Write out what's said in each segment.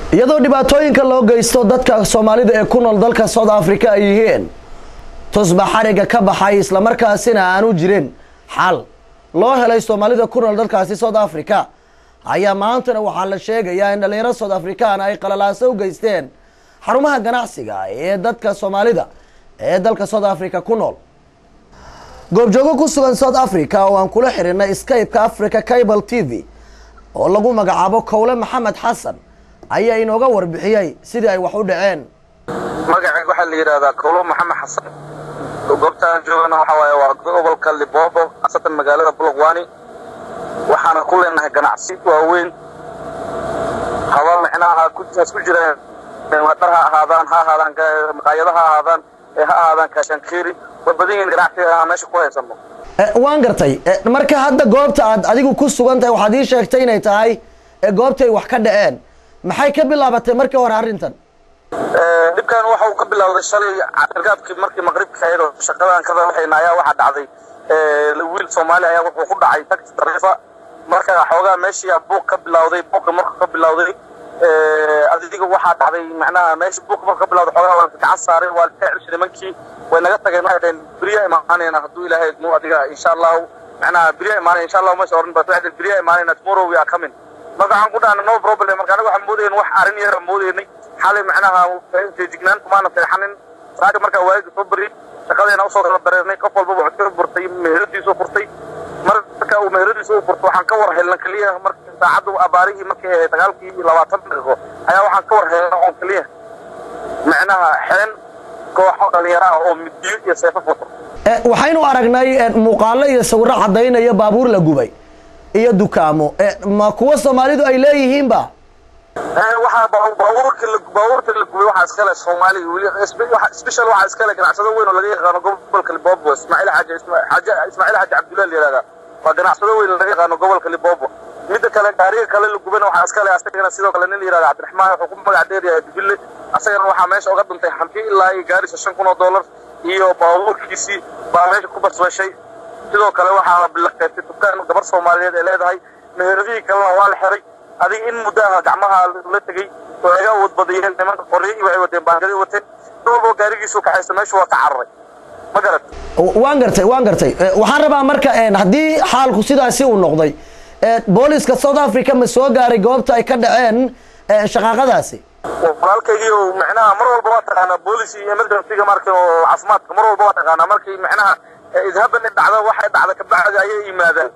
iyadoo dhibaatooyinka loo geysto dadka soomaalida ee ku nool dalka south africa ay yihiin tusba xariga ka baxay islamarkaasina aanu jirin xal loo helay soomaalida ku nool dalkaasi south africa ayaa maantana waxaa la sheegayaa in dhalinyaro south african ay qalalaaso u geysteen xarumaha ganacsiga ee dadka soomaalida ee dalka south africa ku nool goobjoogo ku sugan south africa oo aan kula xirinay skype-ka africa cable t v oo lagu magacaabo kowle maxamed xasan ayaa inooga warbixiyey sidii ay wax u dhaceen magacayga waxaa la yidhahdaa kowlo maxamed xasan goobtaan joogana waxa waaye waa gobolka liboobo khaasatan magaalada bulaqwani waxaana ku leenahay ganacsi waaweyn haba micnaha kujaas ku jiraan dhar ha ahaadaan ha ahaadaan maqaayado ha ahaadaan ee ha ahaadaan kaashankeeri way badan yihiin ganacsiga aan meesha ku haysano waan gartay marka hadda goobta aad adigu ku sugan tahay waxaad ii sheegtay inay tahay goobtay wax ka dhaceen maxay ka bilaabatay markii hore arrintan dhibkan waxa uu ka bilowday shalay cashargaadkii markii maqribka ahayd oo shaqadan ka waxayna ayaa waxaa dhacday wiil soomaali ayaa wuxuu ku dhacay taxi dariifa marka xoogaa meeshii buuq ka bilowday buuqa markuu ka bilowday adiga waxaa dhacday macnaha meesha buuqa markuu ka bilowday xoogaa waa gacan saaray waa ka celshay nimankii way naga tageen waxay dhaheen beriya imaanayna hadduu ilaahay idmo adiga insha allahu macnaha beriya imaanay insha allahu meesha oran baa waxay beriya imaanayna tomorrow we are coming marka waxaan ku dhahna no problem marka anaga waxaan moodayn wax arrin yara moodaynay xalay macnaha feejignaan kumaana seexanin raaga markaa waayga soo beri shaqadeena usoo kala dareernay qof walba wuxuu ka furtay meheradiisu furtay marka uu meheradiisu u furto waxaan ka war helna keliya marka saacaddu abaarihii markay ahayd sagaalkii iyo labaatan daqiiqo ayaa waxaan ka war helna oon keliya macnaha xeen kooxo dhalinyaro ah oo midiyo iyo seefo wato waxaynu aragnay muuqaalo iyo sawirro caddaynaya baabuur la gubay iyo dukaamo ma kuwa soomaalidu ay leeyihiinba waxaa baabuurka baabuurta la gubay waxaa iskale soomaaliga weli special waxaa iskale ganacsado weyn oo laga yaqaano gobolka libobo ismaaciil xaaji ismaaciil xaaji cabdullahi la yihahdaa waa ganacsado weyn laga yaqaano gobolka libobo midda kale gaariga kale la gubana waxaa iskale asagana sidoo kale nin la yihahda cabdiraxmaan wuxuu ku magac dheer yahay dubille asagana waxaa meesha uga dhuntay hanti ilaa iyo gaarisa shan kun oo dollar iyo baabuurkiisii baa meesha ku basbashay sidoo kale waxaa la qeybtay dukaan gabar soomaaliyeed ee leedahay meheradihii kalena waa la xiray adiga in muddo ah gacmaha la tegey oo iga awood badayeen nimanka qoryo iyo waxay wateen baangadi wateen nin walboo gaarigiisu kaxaysta meeshu waa ka cararay ma garat waan gartay waan gartay waxaan rabaa marka haddii xaalku sidaasi uu noqday booliska south africa ma soo gaaray goobta ay ka dhaceen shaqaaqadaasi walaalkaygii macnaha mar walba waa taqaanaa boolis iyo emergencyga marka oo caafimaadka mar walba waa taqaanaa markii macnaha idhaban dhacda waxay dhacda kabacdi ayay yimaadaan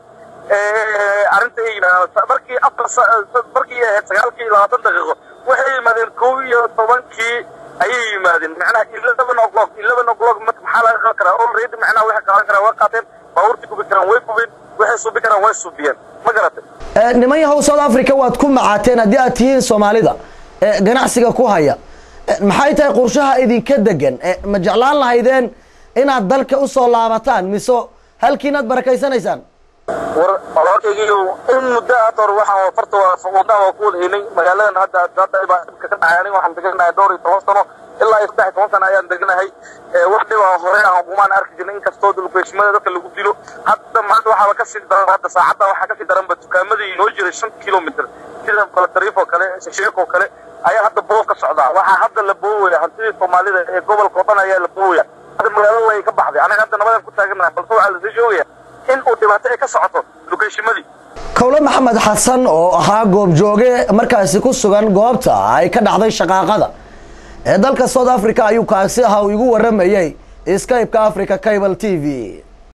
arrinta ay yimaadaan markii afar markii ahayd sagaalkii labaatan daqiiqo waxay yimaadeen kow iyo tobankii ayay yimaadeen macnaha eleven o'clock eleven o'clock maxaa laga qaban karaa already macnaha waxay qaadan karaan way qaateen baabuurtii gubi karaan way gubeen waxay suubi karaan way suubiyeen ma garatay niman yahow south africa waad ku macaateen haddii aad tihiin soomaalida ganacsiga ku haya maxay tahay qorshaha idinka degan ma jeclaan lahaydeen inaad dalka usoo laabataan mise halkiinaad barakaysanaysaan war walaalkaygiiyo in muddo hadda hore waxaan farta wadnaha waa ku wada haynay magaaladan hadda hadda baa dhibka ka dhacay aniga waxaan deganahay dhowr iyo toban sano ilaa iyo saddex iyo toban sano ayaan deganahay wax dhiba hore aan kumaan arki jirnay inkastoo dulgeeshimada dadka lagu dilo hadda maanta waxaaba kasii daran hadda saacadda waxaa kasii daranba dukaamadii inoo jiray shan kilomitr sida balatariif oo kale shasheek oo kale ayaa hadda boof ka socdaa waxaa hadda la boowaya hantidii soomaalida ee gobolka oo dhan ayaa la boowaya hadda magaalada way ka baxday anaga hadda nabadan ku taaganahay balse waxaa lasii sheegaya in uu dhibaato ay ka socoto dukeeshimadii kowle maxamed xasan oo ahaa goobjooge markaasi ku sugan goobta ay ka dhacday shaqaaqada ee dalka south africa ayuu kaasi ahaa uu igu waramayey skype-ka africa cable t v